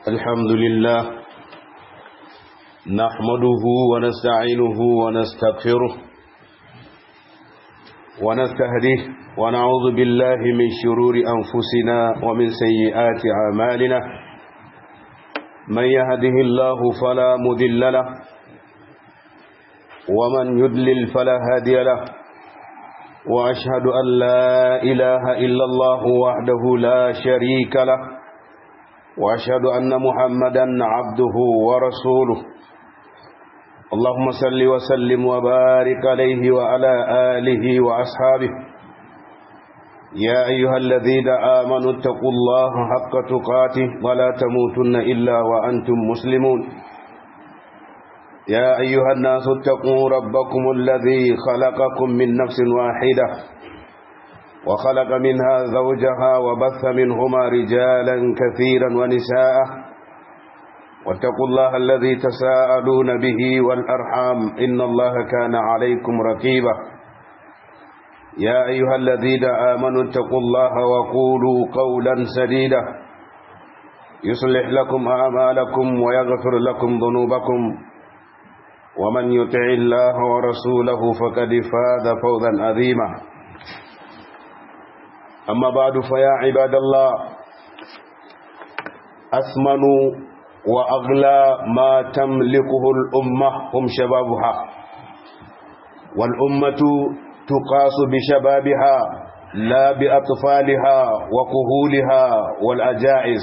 الحمد لله نحمده ونستعينه ونستغفره ونستهديه ونعوذ بالله من شرور أنفسنا ومن سيئات أعمالنا من يهده الله فلا مذل له ومن يدلل فلا هادي له وأشهد أن لا إله إلا الله وحده لا شريك له وأشهد أن محمدا عبده ورسوله اللهم صل وسلم وبارك عليه وعلى آله وأصحابه يا أيها الذين آمنوا اتقوا الله حق تقاته ولا تموتن إلا وأنتم مسلمون يا أيها الناس اتقوا ربكم الذي خلقكم من نفس واحدة وخلق منها زوجها وبث منهما رجالا كثيرا ونساء واتقوا الله الذي تساءلون به والأرحام إن الله كان عليكم رقيبا يا أيها الذين آمنوا اتقوا الله وقولوا قولا سديدا يصلح لكم أعمالكم ويغفر لكم ذنوبكم ومن يطع الله ورسوله فقد فاز فوزا عظيما أما بعد فيا عباد الله أثمن وأغلى ما تملكه الأمة هم شبابها والأمة تقاس بشبابها لا بأطفالها وكهولها والأجائز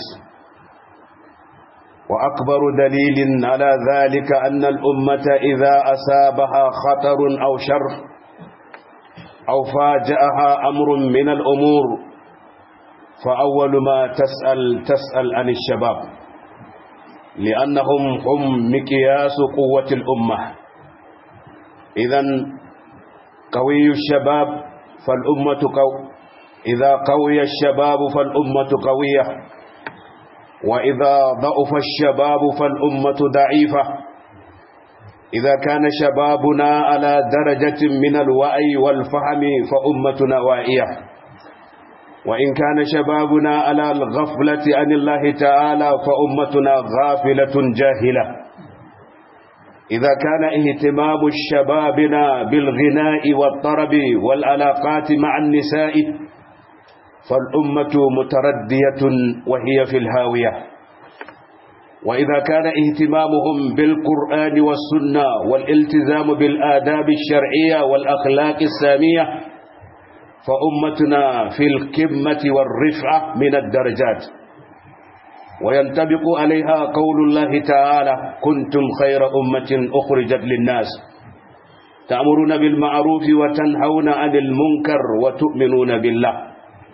وأكبر دليل على ذلك أن الأمة إذا أصابها خطر أو شر أو فاجأها أمر من الأمور فأول ما تسأل تسأل عن الشباب لأنهم هم مقياس قوة الأمة إذا قوي الشباب فالأمة قو إذا قوي الشباب فالأمة قوية وإذا ضعف الشباب فالأمة ضعيفة إذا كان شبابنا على درجة من الوعي والفهم فأمتنا واعية وإن كان شبابنا على الغفلة عن الله تعالى فأمتنا غافلة جاهلة إذا كان اهتمام شبابنا بالغناء والطرب والعلاقات مع النساء فالأمة متردية وهي في الهاوية وإذا كان اهتمامهم بالقرآن والسنة والالتزام بالآداب الشرعية والأخلاق السامية فأمتنا في القمة والرفعة من الدرجات وينطبق عليها قول الله تعالى كنتم خير أمة أخرجت للناس تأمرون بالمعروف وتنهون عن المنكر وتؤمنون بالله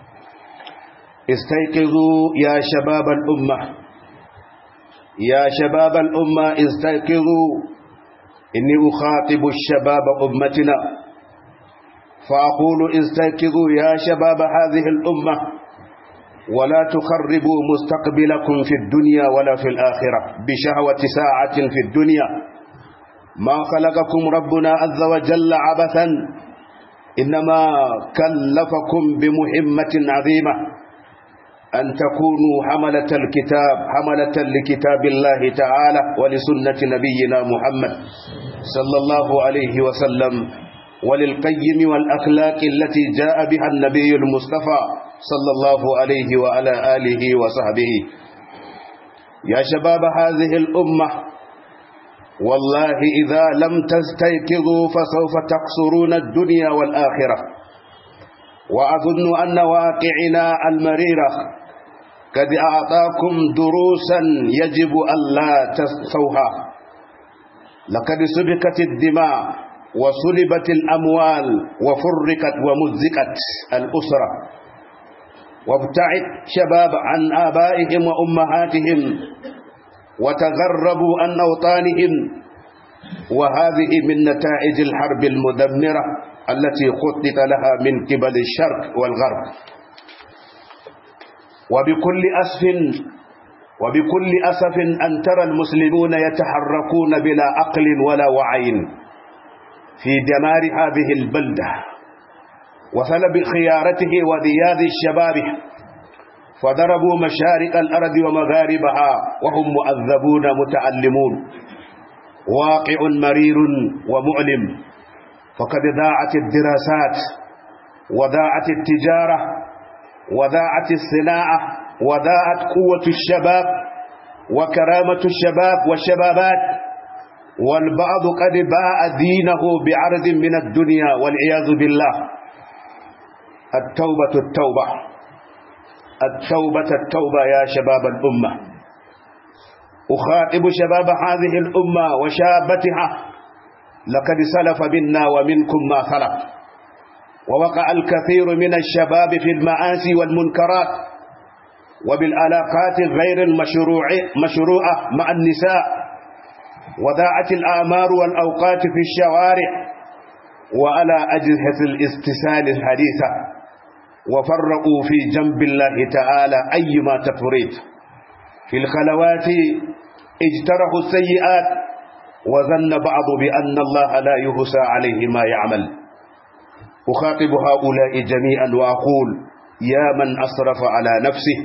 استيقظوا يا شباب الأمة يا شباب الأمة استيقظوا إني أخاطب الشباب أمتنا فأقول استيقظوا يا شباب هذه الأمة ولا تخربوا مستقبلكم في الدنيا ولا في الآخرة بشهوة ساعة في الدنيا ما خلقكم ربنا عز وجل عبثا إنما كلفكم بمهمة عظيمة أن تكونوا حملة الكتاب حملة لكتاب الله تعالى ولسنة نبينا محمد صلى الله عليه وسلم وللقيم والأخلاق التي جاء بها النبي المصطفى صلى الله عليه وعلى آله وصحبه يا شباب هذه الأمة والله إذا لم تستيقظوا فسوف تقصرون الدنيا والآخرة وأظن أن واقعنا المريرة قد أعطاكم دروسا يجب ألا تنسوها لقد سبكت الدماء وسلبت الأموال وفرقت ومزقت الأسرة وابتعد شباب عن آبائهم وأمهاتهم وتغربوا عن أوطانهم وهذه من نتائج الحرب المدمرة التي خطط لها من قبل الشرق والغرب وبكل أسف وبكل أسف أن ترى المسلمون يتحركون بلا عقل ولا وعي في دمار هذه البلدة وسلب خيارته وذياذ الشباب فضربوا مشارق الأرض ومغاربها وهم مؤذبون متعلمون واقع مرير ومؤلم فقد ضاعت الدراسات وضاعت التجارة وضاعت الصناعة وضاعت قوة الشباب وكرامة الشباب والشبابات والبعض قد باع دينه بعرض من الدنيا والعياذ بالله التوبة التوبة التوبة التوبة يا شباب الأمة أخاطب شباب هذه الأمة وشابتها لقد سلف منا ومنكم ما سلف ووقع الكثير من الشباب في المعاصي والمنكرات وبالعلاقات غير المشروعة مع النساء وضاعت الآمار والأوقات في الشوارع وعلى أجهزة الاستسال الحديثة وفرقوا في جنب الله تعالى أيما تفريط في الخلوات اجترحوا السيئات وظن بعض بأن الله لا يهسى عليه ما يعمل أخاطب هؤلاء جميعا وأقول يا من أسرف على نفسه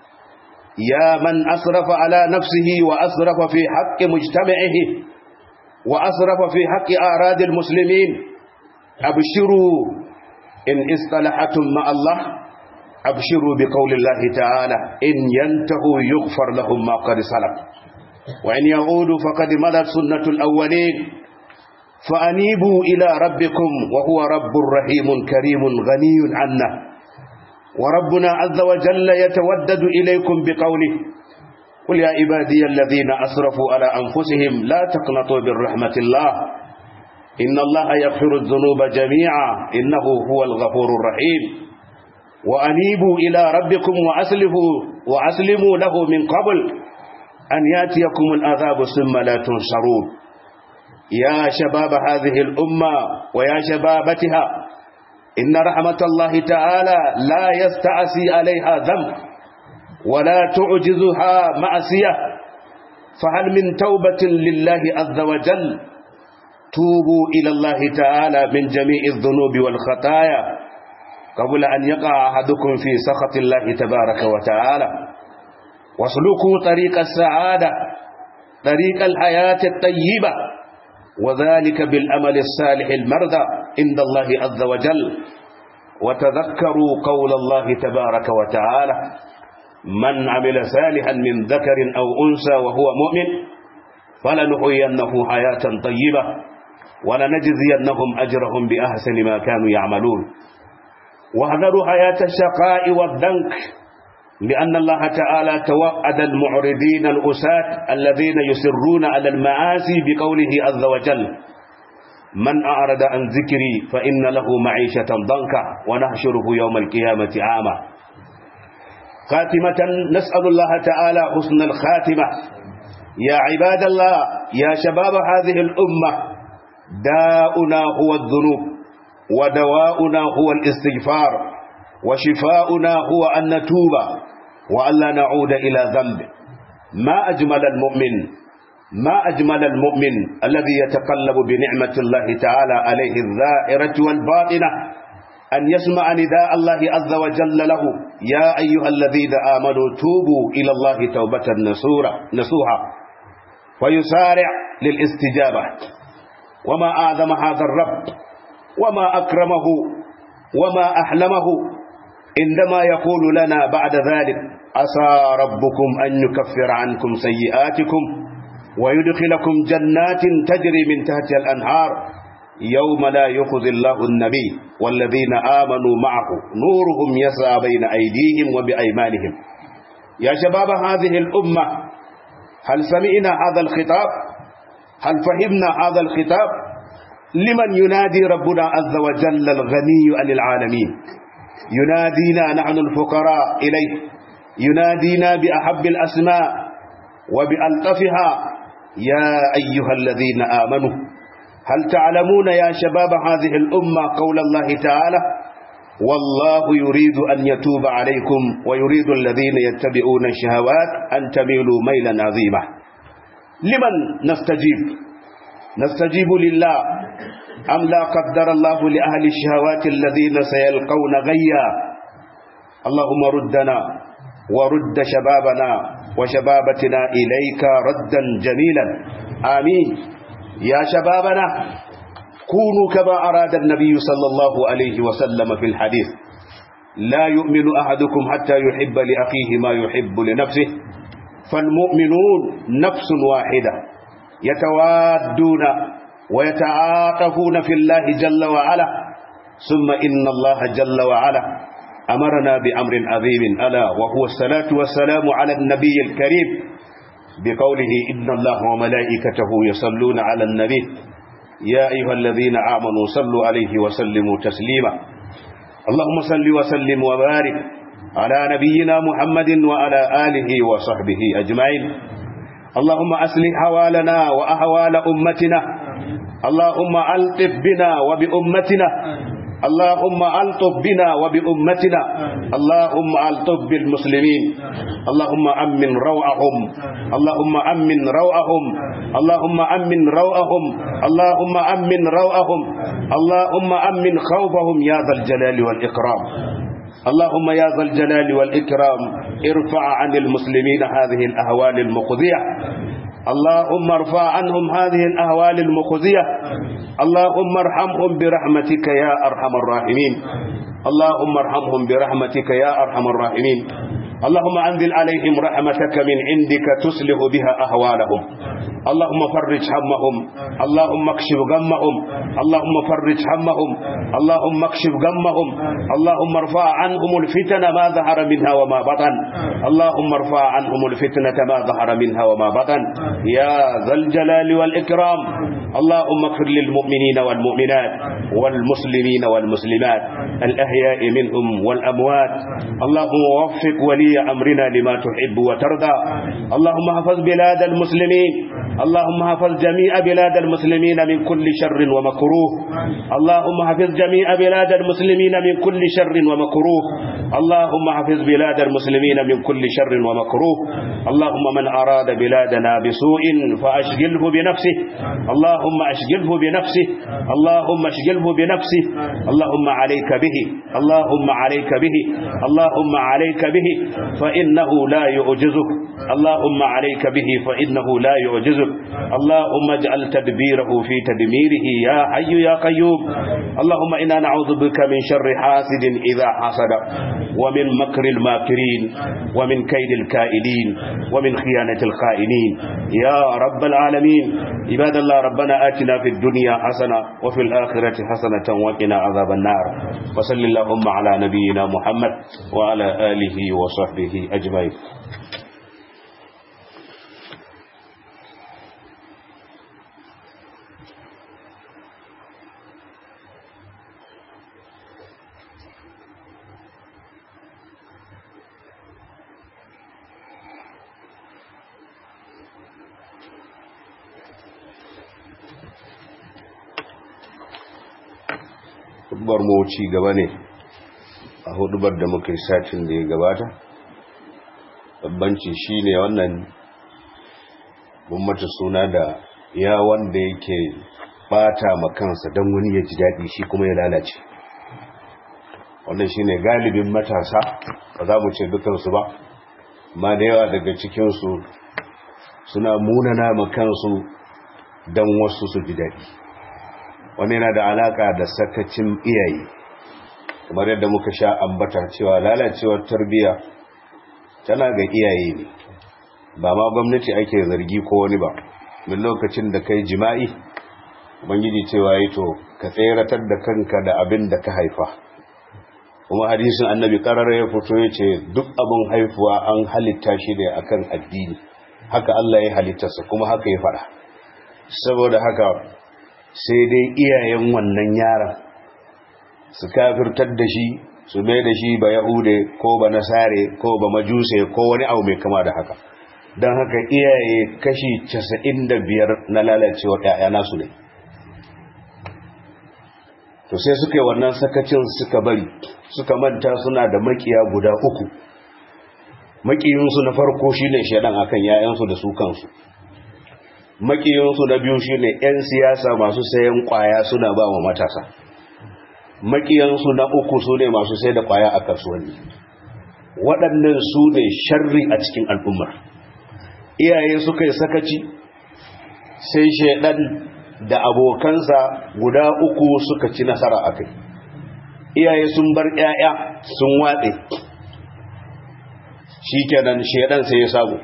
يا من أسرف على نفسه وأسرف في حق مجتمعه وأسرف في حق أعراض المسلمين أبشروا إن اصطلحتم مع الله أبشروا بقول الله تعالى إن ينتهوا يغفر لهم ما قد سلف وإن يعودوا فقد مضت سنة الأولين فأنيبوا إلى ربكم وهو رب رحيم كريم غني عنا وربنا عز وجل يتودد إليكم بقوله قل يا عبادي الذين أسرفوا على أنفسهم لا تقنطوا من رحمة الله إن الله يغفر الذنوب جميعا إنه هو الغفور الرحيم وأنيبوا إلى ربكم وأسلموا, وأسلموا له من قبل أن يأتيكم العذاب ثم لا تنصرون يا شباب هذه الأمة ويا شبابتها إن رحمة الله تعالى لا يستعسي عليها ذنب ولا تعجزها معصية فهل من توبة لله عز وجل توبوا إلى الله تعالى من جميع الذنوب والخطايا قبل أن يقع أحدكم في سخط الله تبارك وتعالى واسلكوا طريق السعادة طريق الحياة الطيبة وذلك بالأمل الصالح المرضى عند الله عز وجل وتذكروا قول الله تبارك وتعالى من عمل صالحا من ذكر أو أنثى وهو مؤمن فلنحيينه حياة طيبة ولنجزينهم أجرهم بأحسن ما كانوا يعملون واحذروا حياة الشقاء والذنك لأن الله تعالى توعد المعرضين الأساة الذين يسرون على المعاصي بقوله عز وجل من أعرض عن ذكري فإن له معيشة ضنكا ونحشره يوم القيامة عاما خاتمة نسأل الله تعالى حسن الخاتمة يا عباد الله يا شباب هذه الأمة داؤنا هو الذنوب ودواؤنا هو الاستغفار وشفاؤنا هو أن نتوب وألا نعود إلى ذنب ما أجمل المؤمن ما أجمل المؤمن الذي يتقلب بنعمة الله تعالى عليه الظاهرة والباطنة أن يسمع نداء الله عز وجل له يا أيها الذين آمنوا توبوا إلى الله توبة نصوحا ويسارع للاستجابة وما أعظم هذا الرب وما أكرمه وما أحلمه عندما يقول لنا بعد ذلك عسى ربكم أن يكفر عنكم سيئاتكم ويدخلكم جنات تجري من تحتها الأنهار يوم لا يخذ الله النبي والذين آمنوا معه نورهم يسعى بين أيديهم وبأيمانهم يا شباب هذه الأمة هل سمعنا هذا الخطاب هل فهمنا هذا الخطاب لمن ينادي ربنا عز وجل الغني عن العالمين ينادينا نحن الفقراء إليه ينادينا بأحب الأسماء وبألطفها يا أيها الذين آمنوا هل تعلمون يا شباب هذه الأمة قول الله تعالى والله يريد أن يتوب عليكم ويريد الذين يتبعون الشهوات أن تميلوا ميلا عظيما لمن نستجيب نستجيب لله أم لا قدر الله لأهل الشهوات الذين سيلقون غيا اللهم ردنا ورد شبابنا وشبابتنا إليك ردا جميلا آمين يا شبابنا كونوا كما أراد النبي صلى الله عليه وسلم في الحديث لا يؤمن أحدكم حتى يحب لأخيه ما يحب لنفسه فالمؤمنون نفس واحدة يتوادون ويتعاطفون في الله جل وعلا ثم إن الله جل وعلا أمرنا بأمر عظيم ألا وهو الصلاة والسلام على النبي الكريم بقوله إن الله وملائكته يصلون على النبي يا أيها الذين آمنوا صلوا عليه وسلموا تسليما اللهم صل وسلم وبارك على نبينا محمد وعلى آله وصحبه أجمعين اللهم أصلح حوالنا وأحوال أمتنا اللهم ألطف بنا وبأمتنا اللهم ألطف بنا وبأمتنا اللهم ألطف بالمسلمين اللهم أمن روعهم اللهم أمن روعهم اللهم أمن روعهم اللهم أمن روعهم اللهم أمن خوفهم يا ذا الجلال والإكرام اللهم يا ذا الجلال والإكرام ارفع عن المسلمين هذه الأهوال المخزية اللهم ارفع عنهم هذه الأهوال المخزية اللهم ارحمهم برحمتك يا أرحم الراحمين اللهم ارحمهم برحمتك يا أرحم الراحمين اللهم أنزل عليهم رحمتك من عندك تصلح بها أهوالهم اللهم فرج همهم اللهم اكشف غمهم اللهم فرج همهم اللهم اكشف غمهم اللهم ارفع عنهم الفتن ما ظهر منها وما بطن اللهم ارفع عنهم الفتنة ما ظهر منها وما بطن يا ذا الجلال والإكرام اللهم اغفر للمؤمنين والمؤمنات والمسلمين والمسلمات الأحياء منهم والأموات اللهم وفق ولي أمرنا لما تحب وترضى اللهم احفظ بلاد المسلمين اللهم احفظ جميع بلاد المسلمين من كل شر ومكروه اللهم احفظ جميع بلاد المسلمين من كل شر ومكروه اللهم احفظ بلاد المسلمين من كل شر ومكروه اللهم من أراد بلادنا بسوء فأشغله بنفسه اللهم أشغله بنفسه اللهم اشغله بنفسه اللهم عليك به اللهم عليك به اللهم عليك به فإنه لا يعجزك اللهم عليك به فإنه لا يعجزك اللهم اجعل تدبيره في تدميره يا حي يا قيوم اللهم إنا نعوذ بك من شر حاسد إذا حسد ومن مكر الماكرين ومن كيد الكائدين ومن خيانة الخائنين يا رب العالمين عباد الله ربنا آتنا في الدنيا حسنة وفي الآخرة حسنة وقنا عذاب النار وصل اللهم على نبينا محمد وعلى آله وصحبه أجمعين hudubar mu ci gaba ne a hudubar da muka yi satin da ya gabata babbanci shi ne wannan mata suna da ya wanda yake bata makansa don wani ya ji daɗi shi kuma ya lalace wannan shi ne galibin matasa ba za mu ce dukansu ba ma da yawa daga cikinsu suna munana makansu don wasu su ji daɗi wani yana da alaka da sakacin iyaye kamar yadda muka sha ambata cewa lalacewar tarbiyya tana ga iyaye ne ba ma gwamnati ake zargi ko wani ba min lokacin da kai jima'i ubangiji cewa yi to ka tseratar da kanka da abin da ka haifa kuma hadisin annabi karar ya fito ya ce duk abin haifuwa an halitta shi ne akan addini haka Allah ya halittarsa kuma haka ya fara saboda haka sai dai iyayen wannan yaran su kafirtar da shi su mai da shi ba yahude ko ba nasare ko ba majuse ko wani abu mai kama da haka don haka iyaye kashi 95 na lalacewar ‘ya'ya nasu ne to sai suka yi wannan sakacin suka bari suka manta suna da makiya guda uku makiyinsu na farko shi ne shaɗan akan ‘ya'yansu da su kansu makiyinsu na biyu shi ne 'yan siyasa masu sayan kwaya suna ba wa matasa makiyansu na uku su ne masu sai da kwaya a kasuwanni waɗannan su ne sharri a cikin al'ummar iyaye suka yi sakaci sai shaidan da abokansa guda uku suka ci nasara a kai iyaye sun bar 'ya'ya sun watse shi kenan shaidan sai ya samu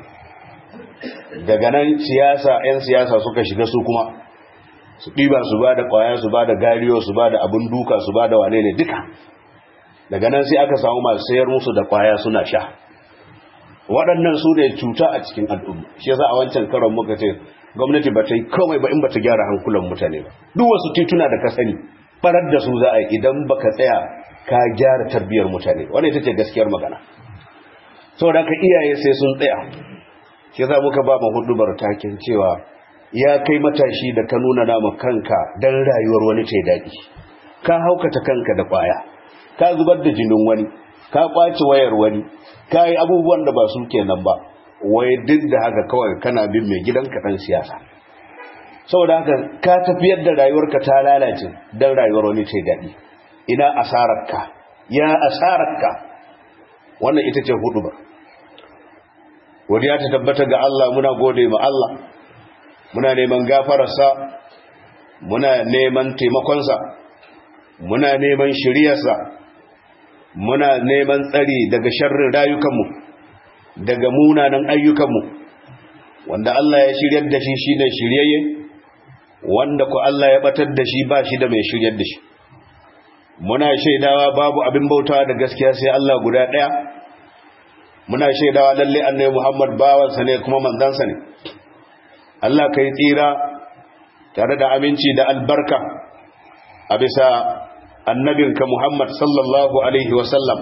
daga nan siyasa 'yan siyasa suka shiga su kuma su ɗiba su ba da ƙwaya su ba da gariyo su ba da abin duka su ba da wane ne duka daga nan sai aka samu masu sayar musu da ƙwaya suna sha waɗannan su ne cuta a cikin al'umma shi yasa a wancan karon muka ce gwamnati ba ta yi komai ba in ba ta gyara hankulan mutane ba duk wasu tituna da ka sani barar da su za a yi idan baka tsaya ka gyara tarbiyyar mutane wannan ita ce gaskiyar magana saboda ka iyaye sai sun tsaya shi za muka ba mu hudubar takin cewa ya kai matashi da ka nuna nama kanka dan rayuwar wani ta daɗi ka haukata kanka da kwaya ka zubar da jinin wani ka kwace wayar wani ka yi abubuwan da ba su kenan ba wai duk da haka kawai kana bin mai gidanka dan siyasa saboda haka ka tafiyar da rayuwarka ta lalace dan rayuwar wani ta daɗi ina asararka ya asararka wannan ita ce hudu ba godiya ta tabbata ga Allah muna gode ma Allah muna neman gafararsa muna neman taimakonsa muna neman shiriyarsa muna neman tsari daga sharrin rayukanmu daga munanan ayyukanmu wanda Allah ya shiryar da shi shine shiryayye wanda ku Allah ya batar da shi ba shi da mai shiryar da shi muna shaidawa babu abin bautawa da gaskiya sai Allah guda ɗaya muna shaidawa lalle annabi Muhammad bawansa ne kuma manzansa ne Allah kai tsira tare da aminci da albarka a bisa annabinka Muhammad sallallahu alaihi wasallam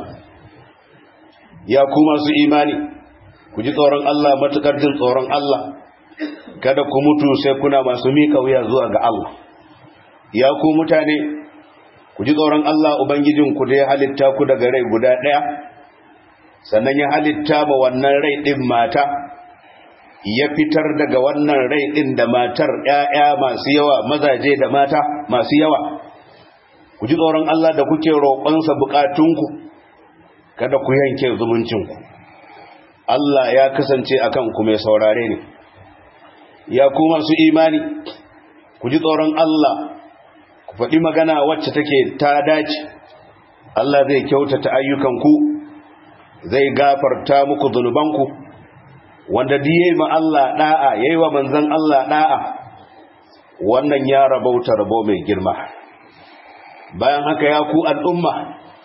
ya kuma su imani ku ji tsoron Allah matukar jin tsoron Allah kada ku mutu sai kuna masu mika wuya zuwa ga Allah ya ku mutane ku ji tsoron Allah ubangijinku da ya halitta ku daga rai guda ɗaya sannan ya halitta ma wannan rai ɗin mata ya fitar daga wannan rai ɗin da matar ‘ya'ya masu yawa mazaje da mata masu yawa ku ji tsoron Allah da kuke roƙonsa buƙatunku kada ku yanke zumuncinku Allah ya kasance a kanku mai saurare ne ya ku masu imani ku ji tsoron Allah ku faɗi magana wacce take ta dace Allah zai kyautata ayyukanku zai gafarta muku zunubanku wanda diye ma Allah da'a yayi wa manzon Allah da'a wannan ya rabauta rabo mai girma bayan haka ya ku al'umma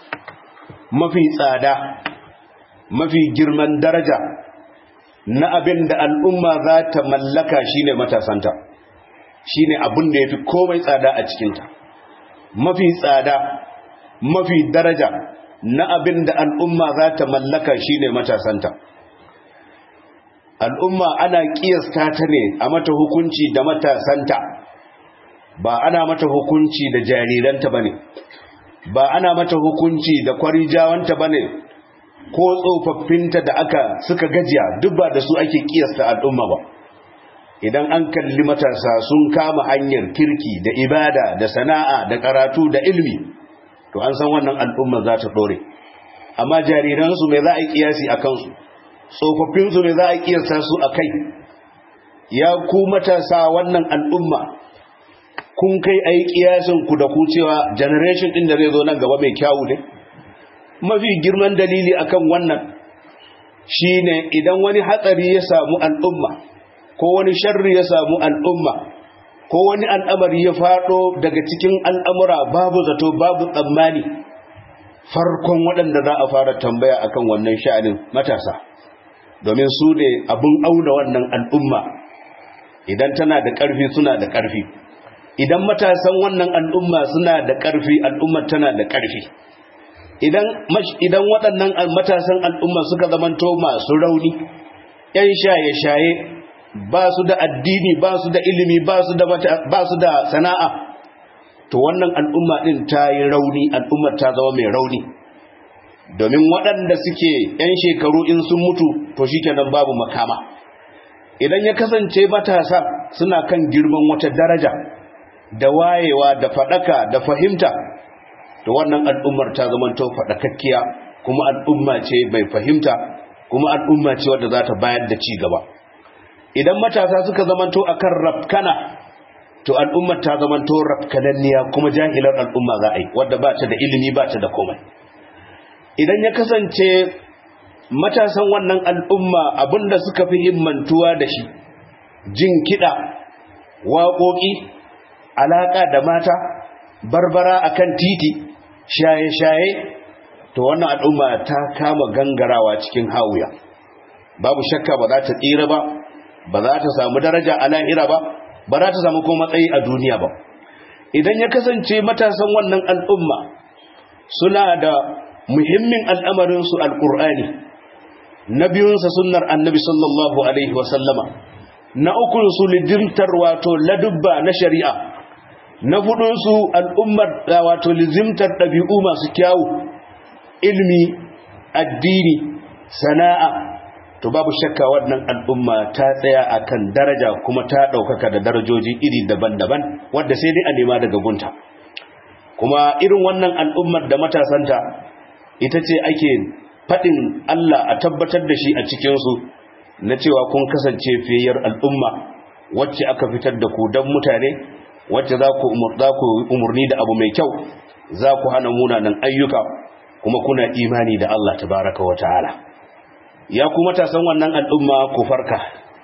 mafi tsada mafi girman daraja na abin da al'umma za ta mallaka shine matasanta shine abin da yafi komai tsada a cikinta mafi tsada mafi daraja na abin da al'umma za ta mallaka shine matasanta al'umma ana kiyasta ta ne a mata hukunci da matasanta ba ana mata hukunci da jariranta bane ba ana mata hukunci da kwarijawanta bane ko tsofaffinta da aka suka gajiya duk ba da su ake kiyasta al'umma ba idan an kalli matasa sun kama hanyar kirki da ibada da sana'a da karatu da ilmi to an san wannan al'umma za ta dore amma jariransu mai za a yi kiyasi a kansu tsofaffinsu mai za a kiyasta su a kai ya ku matasa wannan al'umma kun kai a yi kiyasin ku da ku cewa generation ɗin da zai zo nan gaba mai kyawu ne mafi girman dalili akan wannan shine idan wani hatsari ya samu al'umma ko wani sharri ya samu al'umma ko wani al'amari ya faɗo daga cikin al'amura babu zato babu tsammani farkon waɗanda za a fara tambaya akan wannan sha'anin matasa domin su ne abin auna wannan al'umma idan tana da ƙarfi suna da ƙarfi idan matasan wannan al'umma suna da ƙarfi al'ummar tana da ƙarfi idan waɗannan matasan al'umma suka zamanto masu rauni ‘yan shaye-shaye ba su da addini ba su da ilimi ba su da sana'a to wannan al'umma ɗin ta yi rauni al'ummar ta zama mai rauni domin waɗanda suke ‘yan shekaru in sun mutu to shi kenan babu makama idan ya kasance matasa suna kan girman wata daraja da wayewa da faɗaka da fahimta to wannan al'ummar ta zama to faɗakakkiya kuma al'umma ce bai fahimta kuma al'umma ce wadda za ta bayar da ci gaba idan matasa suka zamanto akan rafkana to al'ummar ta zamanto rafkananniya kuma jahilar al'umma za a yi wadda ba ta da ilimi ba ta da komai idan ya kasance matasan wannan al'umma abinda suka fi himmantuwa da shi jin kiɗa waƙoƙi alaƙa da mata barbara akan titi shaye-shaye to wannan al'umma ta kama gangarawa cikin hawuya babu shakka ba za ta tsira ba ba za ta samu daraja a lahira ba ba za ta samu kuma matsayi a duniya ba idan ya kasance matasan wannan al'umma suna da muhimmin al'amarinsu alƙur'ani na biyunsa sunnar annabi sallallahu alaihi wasallama na ukunsu lidimtar wato ladubba na shari'a na hudunsu al'ummar wato lizimtar ɗabi'u masu kyawu ilmi addini sana'a to babu shakka wannan al'umma ta tsaya akan daraja kuma ta ɗaukaka da darajoji iri daban-daban wadda sai dai a nema daga gunta kuma irin wannan al'ummar da matasanta ita ce ake faɗin Allah a tabbatar da shi a cikinsu na cewa kun kasance fiyayyar al'umma wacce aka fitar da ku don mutane wacce za ku umarni da abu mai kyau za ku hana munanan ayyuka kuma kuna imani da Allah tabaraka wa ta'ala ya ku matasan wannan al'umma ku farka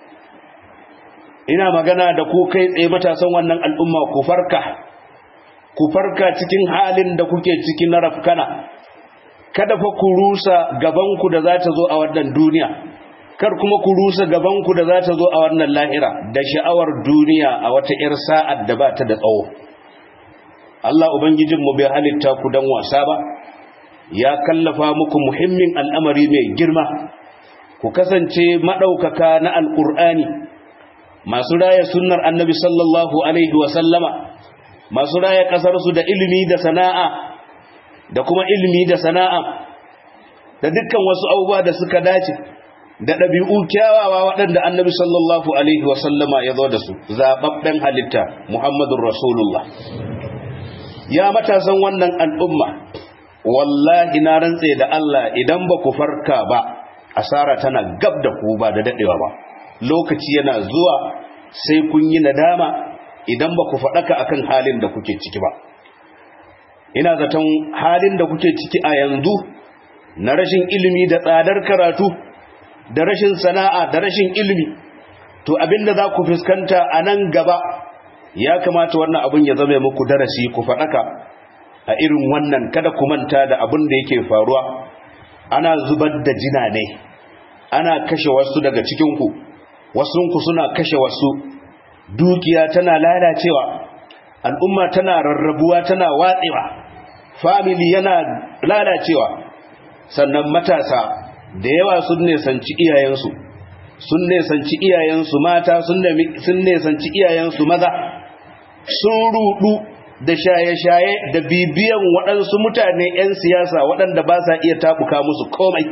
ina magana da ku kai tsaye matasan wannan al'umma ku farka ku farka cikin halin da kuke ciki na rafkana kada fa ku rusa gabanku da za ta zo a wannan duniya kar kuma ku rusa gabanku da za ta zo a wannan lahira da sha'awar duniya a wata 'yar sa'ad da ba ta da tsawo Allah Ubangijinmu bai halitta ku don wasa ba ya kallafa muku muhimmin al'amari mai girma ku kasance maɗaukaka na alƙur'ani masu raya sunnar annabi sallallahu alaihi wasallama masu raya ƙasarsu da ilimi da sana'a da kuma ilimi da sana'a da dukkan wasu abubuwa da suka dace da ɗabi'u kyawawa waɗanda annabi sallallahu alaihi wasallama ya zo da su zaɓaɓɓen halitta muhammadun rasulullah ya matasan wannan al'umma wallahi na rantse da Allah idan ba ku farka ba asara tana gab da ku ba da daɗewa ba lokaci yana zuwa sai kun yi nadama idan ba ku faɗaka akan halin da kuke ciki ba ina zaton halin da kuke ciki a yanzu na rashin ilimi da tsadar karatu da rashin sana'a da rashin ilimi to abinda za ku fuskanta a nan gaba ya kamata wannan abin ya zama muku darasi ku faɗaka a irin wannan kada ku manta da abin da yake faruwa ana zubar da jina ne ana kashe wasu daga cikinku wasunku suna kashe wasu dukiya tana lalacewa al'umma tana rarrabuwa tana watsewa family yana lalacewa sannan matasa da yawa sun nesanci iyayensu sun nesanci iyayensu mata sun nesanci iyayensu maza sun rudu da shaye-shaye da bibiyan waɗansu mutane 'yan siyasa waɗanda ba sa iya tabuka musu komai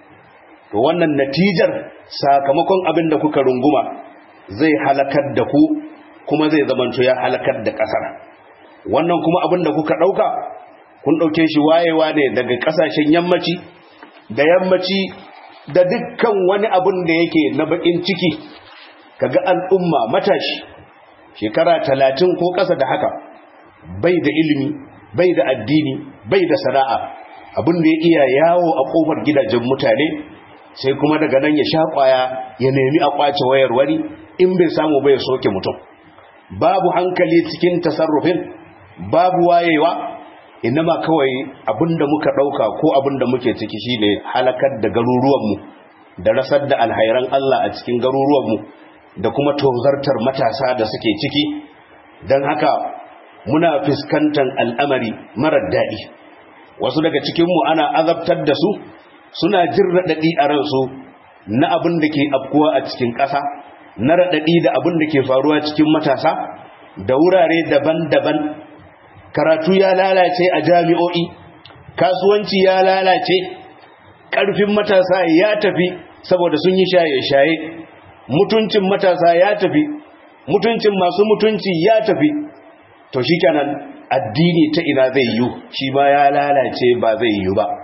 to wannan natijar sakamakon abin da kuka runguma zai halakar da ku kuma zai zamanto ya halakar da ƙasar wannan kuma abin da kuka ɗauka kun ɗauke shi wayewa ne daga ƙasashen yammaci da yammaci da dukkan wani abin da yake na bakin ciki kaga al'umma matashi shekara talatin ko ƙasa da haka bai da ilimi bai da addini bai da sana'a abin da ya iya yawo a ƙofar gidajen mutane sai kuma daga nan ya sha ƙwaya ya nemi a ƙwace wayar wani in bai samu bai soke mutum babu hankali cikin tasarrufin babu wayewa inama kawai abinda muka dauka ko abinda muke ciki shine halakar da garuruwanmu da rasar da alhairan Allah a cikin garuruwanmu da kuma tozartar matasa da suke ciki don haka muna fuskantar al'amari marar daɗi wasu daga cikinmu ana azabtar da su suna jin raɗaɗi a ransu na abin da ke afkuwa a cikin ƙasa na raɗaɗi da abin da ke faruwa cikin matasa da wurare daban-daban karatu ya lalace a jami'o'i kasuwanci ya lalace ƙarfin matasa ya tafi saboda sun yi shaye-shaye mutuncin matasa ya tafi mutuncin masu mutunci ya tafi to shi kenan addini ta ina zai yi shi ma ya lalace ba zai yi ba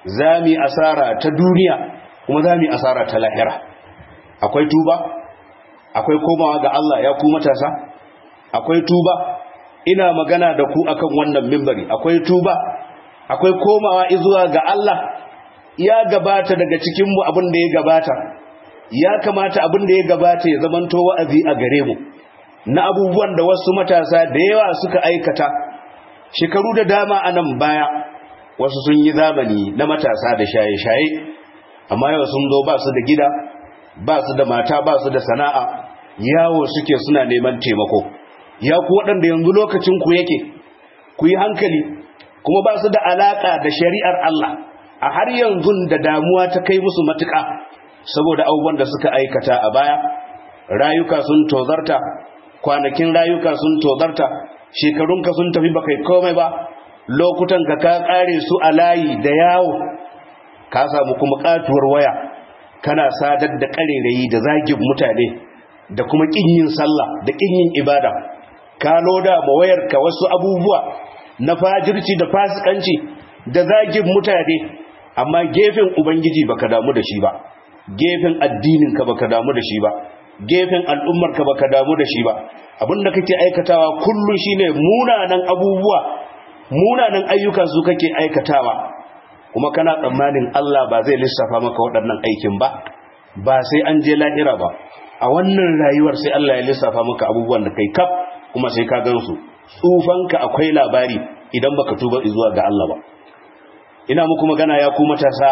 za mu yi asara ta duniya kuma za mu yi asara ta lahira akwai tuba akwai komawa ga Allah ya ku matasa akwai tuba ina magana da ku akan wannan mimbari akwai tuba akwai komawa zuwa ga Allah ya gabata daga cikinmu abin da ya gabata ya kamata abin da ya gabata ya zamanto wa'azi a gare mu na abubuwan da wasu matasa da yawa suka aikata shekaru da dama a nan baya wasu sun yi zamani na matasa da shaye-shaye amma yau sun zo ba su da gida ba su da mata ba su da sana'a yawo suke suna neman taimako ya ku waɗanda yanzu lokacin ku yake ku yi hankali kuma ba su da alaƙa da shari'ar Allah a har yanzu da damuwa ta kai musu matuƙa saboda abubuwan da suka aikata a baya rayuka sun tozarta kwanakin rayuka sun tozarta shekarunka sun tafi ba kai komai ba lokutan ka ka kare su a layi da yawo ka samu kuma katuwar waya kana sadar da karerayi da zagin mutane da kuma kin yin sallah da kin yin ibada ka loda ma wayarka wasu abubuwa na fajirci da fasikanci da zagin mutane amma gefen ubangiji baka damu da shi ba gefen addinin ka baka damu da shi ba gefen al'ummar ka baka damu da shi ba abinda kake aikatawa kullun shine munanan abubuwa munanan ayyuka su kake aikatawa kuma kana tsammanin Allah ba zai lissafa maka waɗannan aikin ba ba sai an je lahira ba a wannan rayuwar sai Allah ya lissafa maka abubuwan da kai kaf kuma sai ka gansu tsufanka akwai labari idan baka tuba zuwa ga Allah ba ina muku magana ya ku matasa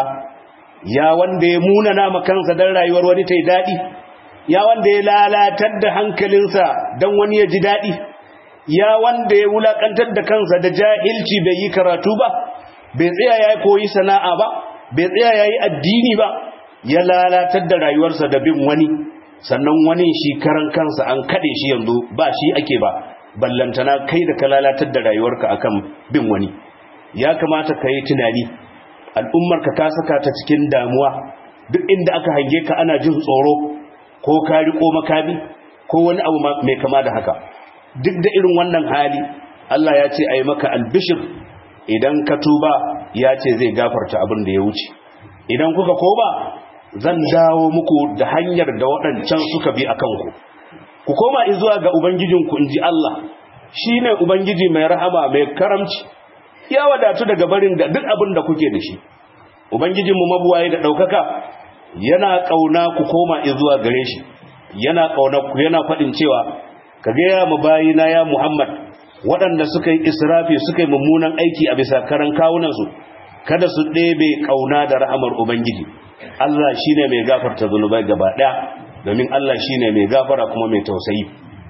ya wanda ya munana ma kansa dan rayuwar wani tai dadi ya wanda ya lalatar da hankalinsa dan wani ya ji dadi ya wanda ya wulakantar da kansa da jahilci bai yi karatu ba bai tsaya ya koyi sana'a ba bai tsaya ya yi addini ba ya lalatar da rayuwarsa da bin wani sannan wani shi karan kansa an kaɗe shi yanzu ba shi ake ba ballantana kai da ka lalatar da rayuwarka akan bin wani ya kamata ka yi tunani al'ummarka ka saka ta cikin damuwa duk inda aka hange ka ana jin tsoro ko ka riko makami ko wani abu mai kama da haka duk da irin wannan hali Allah ya ce a yi maka albishir idan ka tuba ya ce zai gafarta abin da ya wuce idan kuka koma zan dawo muku da hanyar da waɗancan suka bi a kanku ku koma izuwa ga ubangijinku in ji Allah shi ne ubangiji mai rahama mai karamci ya wadatu daga barin da duk abin da kuke da shi ubangijinmu mabuwaye da ɗaukaka yana ƙauna ku koma izuwa gare shi yana ƙauna ku yana faɗin cewa ka gaya mu bayina ya muhammad waɗanda suka yi israfi suka yi mummunan aiki a bisa karan kawunansu kada su ɗebe ƙauna da rahamar ubangiji Allah shi ne mai gafarta zunubai gaba ɗaya domin Allah shi ne mai gafara kuma mai tausayi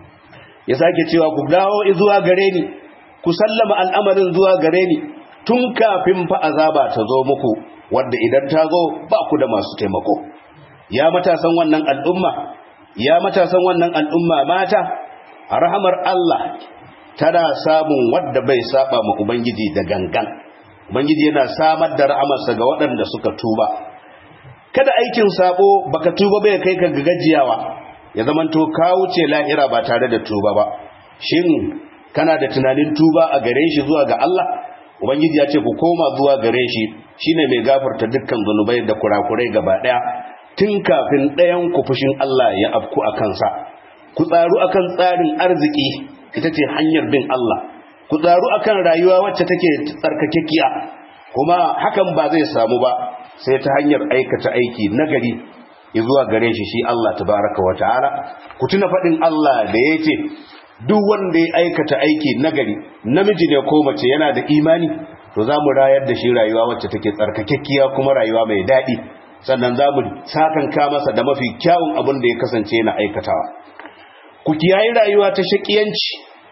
ya sake cewa ku dawo zuwa gare ni ku sallama al'amarin zuwa gare ni tun kafin fa azaba ta zo muku wadda idan ta zo ba ku da masu taimako ya matasan wannan al'umma ya matasan wannan al'umma mata a rahamar Allah tana samun wadda bai saba ma ubangiji da gangan ubangiji yana samar da rahamarsa ga waɗanda suka tuba kada aikin sabo baka tuba bai kai ka gajiyawa ya zamanto ka wuce lahira ba tare da tuba ba shin kana da tunanin tuba a gare shi zuwa ga Allah ubangiji ya ce ku koma zuwa gare shi shine mai gafarta dukkan zunubai da kurakurai gaba daya tun kafin ɗayan ku fushin Allah ya afku a kansa ku tsaru akan tsarin arziki ita ce hanyar bin Allah ku tsaru akan rayuwa wacce take tsarkakekiya kuma hakan ba zai samu ba sai ta hanyar aikata aiki nagari zuwa gare shi shi Allah tabaraka wa ta'ala ku tuna faɗin Allah da ya ce duk wanda ya aikata aiki nagari namiji ne ko mace yana da imani to za mu rayar da shi rayuwa wacce take tsarkakekkiya kuma rayuwa mai daɗi sannan za mu sakanka masa da mafi kyawun abin da ya kasance na aikatawa ku kiyayi rayuwa ta shakiyanci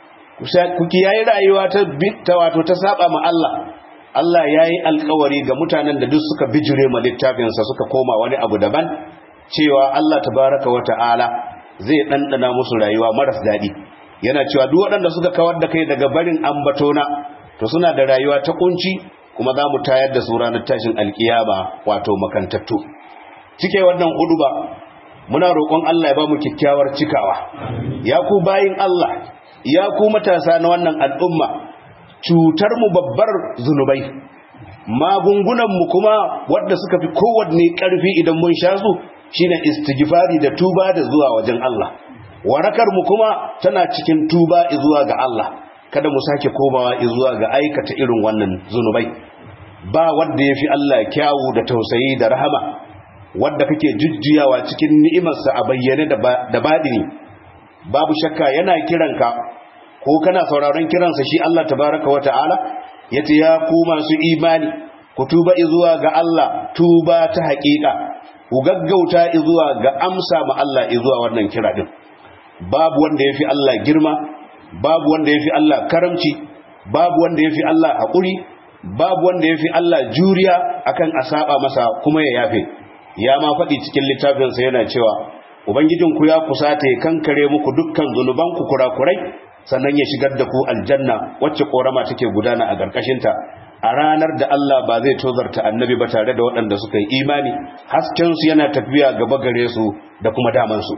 ku kiyayi rayuwa ta wato ta saba ma Allah Allah ya yi alkawari ga mutanen da duk suka bijire ma littafinsa suka koma wani abu daban cewa Allah tabaraka wa ta'ala zai ɗanɗana musu rayuwa maras daɗi yana cewa duk waɗanda suka kawar da kai daga barin ambatona to suna da rayuwa ta kunci kuma za mu tayar da su ranar tashin alkiyama wato makantattu cike wannan huduba muna roƙon Allah ya ba mu kyakkyawar cikawa ya ku bayin Allah ya ku matasa na wannan al'umma cutar mu babbar zunubai magungunanmu kuma wadda suka fi kowanne ƙarfi idan mun sha su shine istighfari da tuba da zuwa wajen Allah warakar mu kuma tana cikin tuba zuwa ga Allah kada mu sake komawa zuwa ga aikata irin wannan zunubai ba wanda yafi Allah kyawu da tausayi da rahama wanda kake jujjuyawa cikin ni'imarsa a bayyane da badini babu shakka yana kiranka ko kana sauraron kiransa shi Allah tabaraka wa ta'ala yace ya ku masu imani ku tuba zuwa ga Allah tuba ta haƙiƙa ku gaggauta zuwa ga amsa ma Allah zuwa wannan kira din babu wanda yafi Allah girma babu wanda yafi Allah karamci babu wanda yafi Allah haƙuri babu wanda yafi Allah juriya akan a saba masa kuma ya yafe ya ma faɗi cikin littafinsa yana cewa ubangijinku ya kusata ya kankare muku dukkan zunubanku kurakurai sannan ya shigar da ku aljanna wacce korama take gudana a ƙarƙashinta a ranar da Allah ba zai tozarta annabi ba tare da waɗanda suka yi imani haskensu yana tafiya gaba gare su da kuma damansu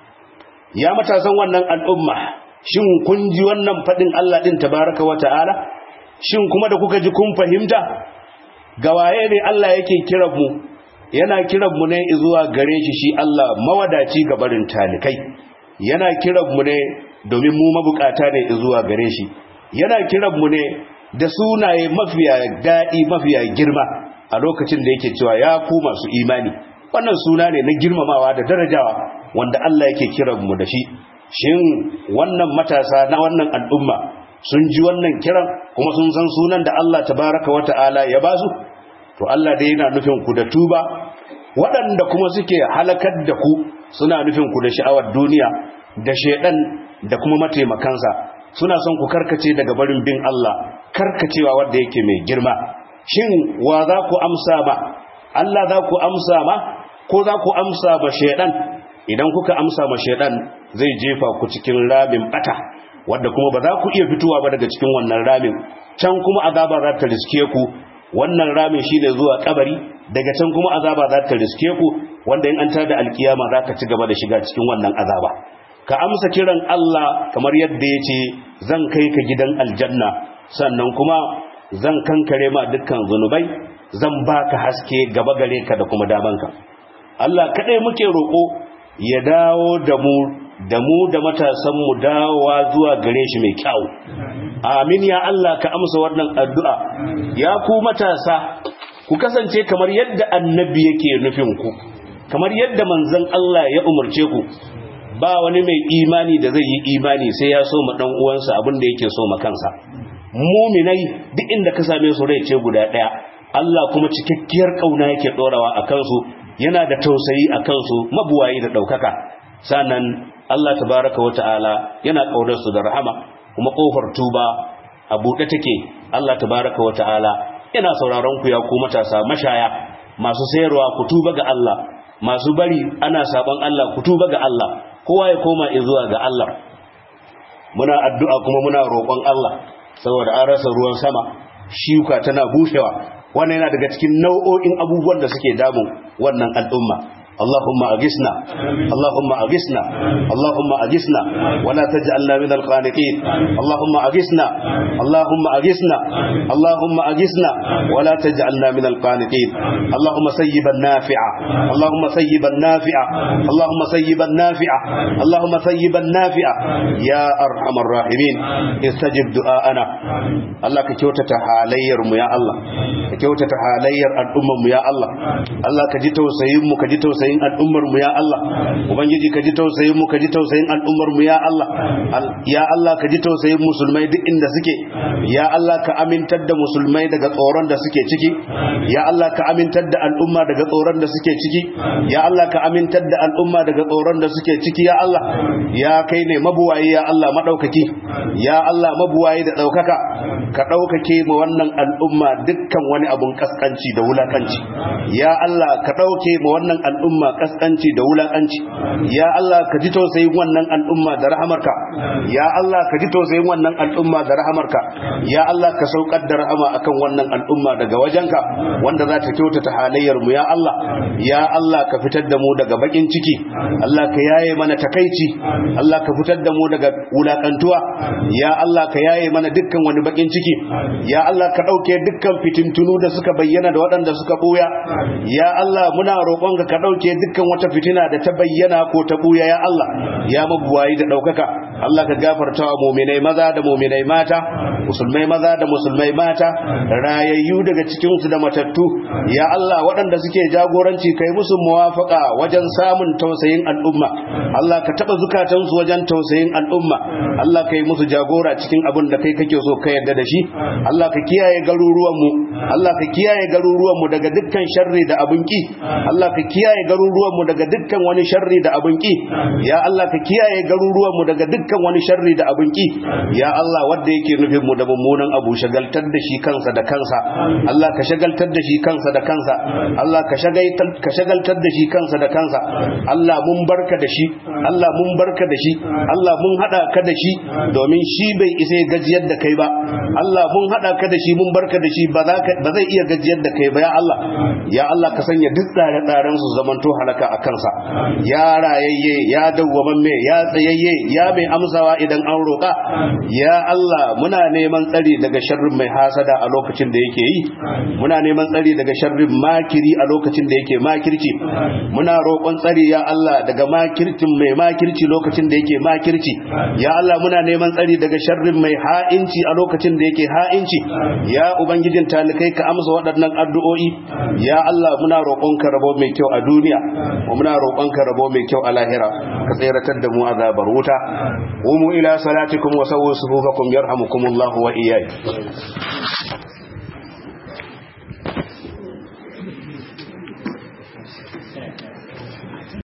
ya matasan wannan al'umma shin kun ji wannan faɗin Allah ɗin tabaraka wa ta'ala shin kuma da kuka ji kun fahimta ga waye ne Allah yake kiran mu yana kiran mu ne zuwa gare shi shi Allah mawadaci ga barin talikai yana kiran mu ne domin mu mabukata ne zuwa gare shi yana kiran mu ne da sunaye mafiya daɗi mafiya girma a lokacin da yake cewa ya ku masu imani wannan suna ne na girmamawa da darajawa wanda Allah yake kiran mu da shi shin wannan matasa na wannan al'umma sun ji wannan kiran kuma sun san sunan da Allah tabaraka wa ta'ala ya ba su to Allah dai yana nufin ku da tuba waɗanda kuma suke halakar da ku suna nufin ku da sha'awar duniya da shedan da kuma mataimakansa suna son ku karkace daga barin bin Allah karkacewa wanda yake mai girma shin wa za ku amsa ba Allah za ku amsa ma ko za ku amsa ba shedan idan kuka amsa ma shedan zai jefa ku cikin ramin bata wanda kuma ba za ku iya fitowa ba daga cikin wannan ramin can kuma azaba za ta riske ku wannan ramin shine zuwa kabari daga can kuma azaba za ta riske ku wanda in an tada alkiyama za ka ci gaba da shiga cikin wannan azaba ka amsa kiran Allah kamar yadda ya ce zan kai ka gidan aljanna sannan kuma zan kankare ma dukkan zunubai zan baka haske gaba gare ka da kuma damanka Allah kadai muke roƙo ya dawo da mu da mu da matasan mu dawowa zuwa gare shi mai kyau amin ya Allah ka amsa wannan addu'a ya ku matasa ku kasance kamar yadda annabi yake nufin ku kamar yadda manzon Allah ya umarce ku ba wani mai imani da zai yi imani sai ya so ma dan uwansa abin da yake so ma kansa muminai duk inda ka same su rai ce guda daya Allah kuma cikakkiyar kauna yake dorawa a kansu yana da tausayi a kansu mabuwayi da daukaka sannan Allah tabaraka wa ta'ala yana kaunar su da rahama kuma kofar tuba a buɗe take Allah tabaraka wa ta'ala yana sauraron ku ya ku matasa mashaya masu sayarwa ku tuba ga Allah masu bari ana saban Allah ku tuba ga Allah kowa ya koma zuwa ga Allah muna addu'a kuma muna roƙon Allah saboda an rasa ruwan sama shuka tana bushewa wannan yana daga cikin nau'o'in abubuwan da suke damun wannan al'umma اللهم أغثنا اللهم أغثنا اللهم أغثنا ولا تجعلنا من القانطين اللهم أغثنا اللهم أغثنا اللهم أغثنا ولا تجعلنا من القانطين اللهم سيبا نافعا اللهم سيبا نافعا اللهم سيبا نافعا اللهم سيبا نافعا يا أرحم الراحمين استجب دعاءنا الله كيوتة حالير يا الله كيوتة حالير الأمم يا الله الله كجيتو سيم كجيتو سيم tausayin al'ummar mu ya Allah ubangiji ka ji tausayin mu ka ji tausayin al'ummar mu ya Allah ya Allah ka ji tausayin musulmai duk inda suke ya Allah ka amintar da musulmai daga tsoron da suke ciki ya Allah ka amintar da al'umma daga tsoron da suke ciki ya Allah ka amintar da al'umma daga tsoron da suke ciki ya Allah ya kai ne mabuwayi ya Allah madaukaki ya Allah mabuwayi da daukaka ka daukake mu wannan al'umma dukkan wani abun kaskanci da wulakanci ya Allah ka dauke mu wannan al'umma al'umma kaskanci da wulakanci ya Allah ka ji tausayin wannan al'umma da rahamarka ya Allah ka ji tausayin wannan al'umma da rahamarka ya Allah ka saukar da rahama akan wannan al'umma daga wajenka wanda za ta kyautata halayyar mu ya Allah ya Allah ka fitar da mu daga bakin ciki Allah ka yaye mana takaici Allah ka fitar da mu daga wulakantuwa ya Allah ka yaye mana dukkan wani bakin ciki ya Allah ka dauke dukkan fitintunu da suka bayyana da waɗanda suka buya ya Allah muna roƙonka ka dauke dukkan wata fitina da ta bayyana ko ta buya ya Allah ya mabuwayi da daukaka Allah ka gafarta wa mu'minai maza da mu'minai mata musulmai maza da musulmai mata rayayyu daga cikin su da matattu ya Allah waɗanda suke jagoranci kai musu muwafaka wajen samun tausayin al'umma Allah ka taba zukatansu wajen tausayin al'umma Allah ka yi musu jagora cikin abin da kai kake so ka yarda da shi Allah ka kiyaye garuruwanmu Allah ka kiyaye garuruwanmu daga dukkan sharri da abin ki Allah ka kiyaye garuruwanmu daga dukkan wani sharri da abin ki ya Allah ka kiyaye garuruwanmu daga dukkan wani sharri da abin ki ya Allah wanda yake nufin mu da mummunan abu shagaltar da shi kansa da kansa Allah ka shagaltar da shi kansa da kansa Allah ka shagaltar ka shagaltar da shi kansa da kansa Allah mun barka da shi Allah mun barka da shi Allah mun hada ka da shi domin shi bai isa gajiyar da kai ba Allah mun hada ka da shi mun barka da shi ba zai iya gajiyar da kai ba ya Allah ya Allah ka sanya duk tsare-tsaren su zamanto halaka a kansa ya rayayye ya dawwamamme ya tsayayye ya mai amsawa idan an roƙa ya Allah muna neman tsari daga sharrin mai hasada a lokacin da yake yi muna neman tsari daga sharrin makiri a lokacin da yake makirci muna roƙon tsari ya Allah daga makircin mai makirci lokacin da yake makirci ya Allah muna neman tsari daga sharrin mai ha'inci a lokacin da yake ha'inci ya ubangijin talikai ka amsa waɗannan addu'o'i ya Allah muna roƙonka rabo mai kyau a duniya muna roƙonka rabo mai kyau a lahira ka tseratar da mu azabar wuta umu ila salatikum wa sawwu sufufakum yarhamukumullahu wa iyyakum